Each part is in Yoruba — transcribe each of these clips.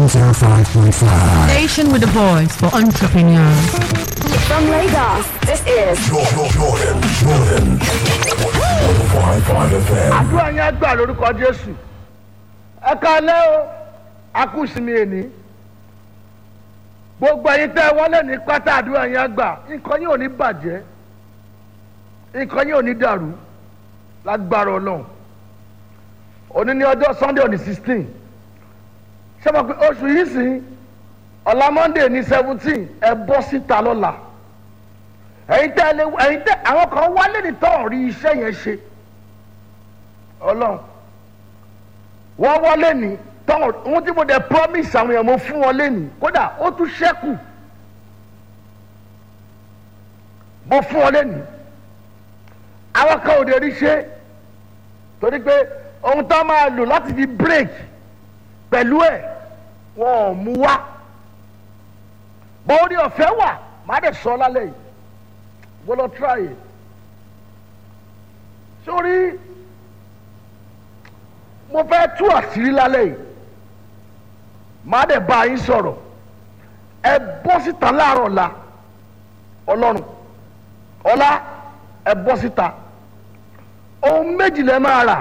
105.5. Station with a voice for entrepreneurs. From Lagos, this is Jordan, Jordan, Jordan. 105.5 FM. àdúrà yẹn gbà lórúkọ jésù ẹ kalẹ́ o akúsìmí èní gbogbo ẹ̀yin tẹ́ wọlé ní pátá àdúrà yẹn gbà nǹkan yìí ò ní bàjẹ́ nǹkan yìí ò ní dàrú lágbára ọlọ́run òní ní ọjọ́ sunday on the sixteen ṣé mo pe oṣù yìí sí ọ̀la monday ní seventeen ẹ bọ́ síta lọ́la ẹ̀yin tẹ́ ẹ lé ẹ̀yin tẹ́ àwọn kan wálé ní tọ́ rí iṣẹ́ yẹn ṣe ọlọ́run wọ́n wọlé ní tọ́wọ́n ohun tí mo dẹ̀ promise àwọn èèyàn mo fún wọn lẹ́nu kódà ó tún ṣẹ́kù mo fún wọn lẹ́nu àwọn kan ò dé rí ṣe torí pé ohun tó máa lò láti fi break pẹ̀lú ẹ̀ wọn ò mú wá bóórí ọ̀fẹ́ wà má dẹ̀ sọ lálẹ́ yìí wọ́n lọ try it sórí mo fẹ́ tú àṣírí lálẹ́ yìí má dẹ̀ bá yín sọ̀rọ̀ ẹ bọ́ síta láàárọ̀ ọ̀la ọlọ́run ọ̀la ẹ bọ́ síta ohun méjì lẹ máa rà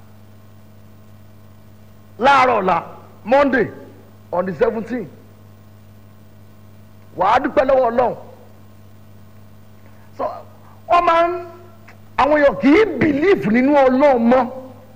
láàárọ̀ ọ̀la monday on the seventeen wàá dúpẹ́ lọ́wọ́ ọlọ́run so wọ́n máa ń àwọn èèyàn kì í bìlíìfù nínú ọlọ́run mọ́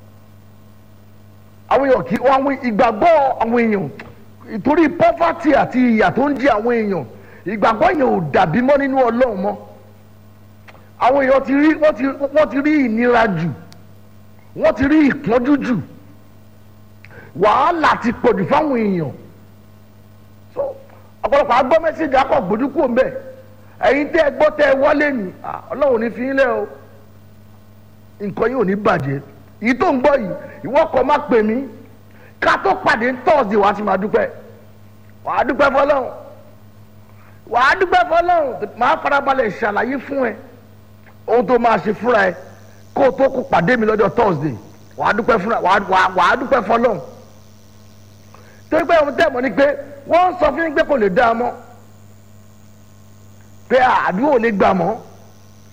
àwọn èèyàn kì í àwọn ìgbàgbọ́ àwọn èèyàn ìtorí pọ́fàtì àti ìyà tó ń jẹ àwọn èèyàn ìgbàgbọ́ yẹn ò dàbí mọ́ nínú ọlọ́run mọ́ àwọn èèyàn ti rí wọ́n ti wọ́n ti rí ìnira jù wọ́n ti rí ìpọ́njú jù wàhálà ti pọ̀jù fáwọn èèyàn so ọ̀pọ̀lọpọ̀ agbọ́ mẹ́sẹ̀gì akọ̀ gbójú kúrò mbẹ́ ẹ̀yin tẹ́ ẹ gbọ́ tẹ́ ẹ wọlé ni ah, ọlọ́run ní fi yín lẹ́ o nǹkan yìí ò ní bàjẹ́ èyí tó ń gbọ́ yìí ìwọ kọ́ má pè mí ká tó pàdé tọ́sídẹ̀ẹ́ wàá ti máa dúpẹ́ wàá dúpẹ́ fọlọ́run wàá dúpẹ́ fọlọ́run máa farabalẹ̀ ṣàlàyé fún ẹ ohun tó máa ṣe fúnra ẹ kó o tó kó pàdé mi lọ́jọ́ tọ́sídẹ̀ẹ́ wàá dúpẹ́ fúnra wàá wàá wàá dúpẹ́ fọlọ́run torí pé ohun tẹ́ mọ̀ ni pé wọ́n ń sọ fún yín pé kò lè dá a mọ́ pé àdúrà ò lè gbà mọ́